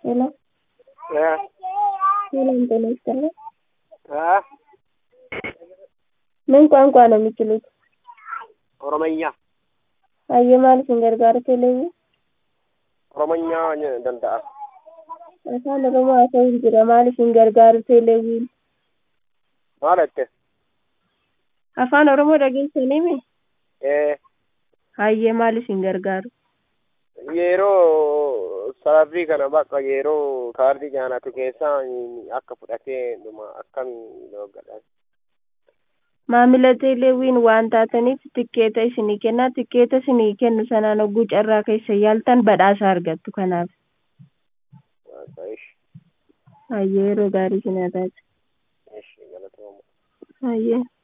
ሄሎ እ ሰላም ጤና ይስጥልኝ። እ ምን ቋንቋ ነው የሚችሉት? ኦሮመኛ Hayyomaal isin gargaaru teleevi? oromonya danda'a Afaan Oromoo haasa'uun jira. Maal isin gargaaru teleeviin? maal jette Afaan Oromoo dhageessanii mi? ee Hayyee maal isin gargaaru? yeroo sababii kana bakka yeroo kaardii nyaanatu keessaa akka fudhatee dhuma akkamii doggadhan Maamila teleeviin waan taataniif tikkeeta isinii kenna. Tikkeeta isinii kennu sanaan hogguu carraa keessa yaaltan badhaasa argattu kanaaf. ishi Hayyee yeroo gaarii isin haa taatu. ishi galatooma Hayyee.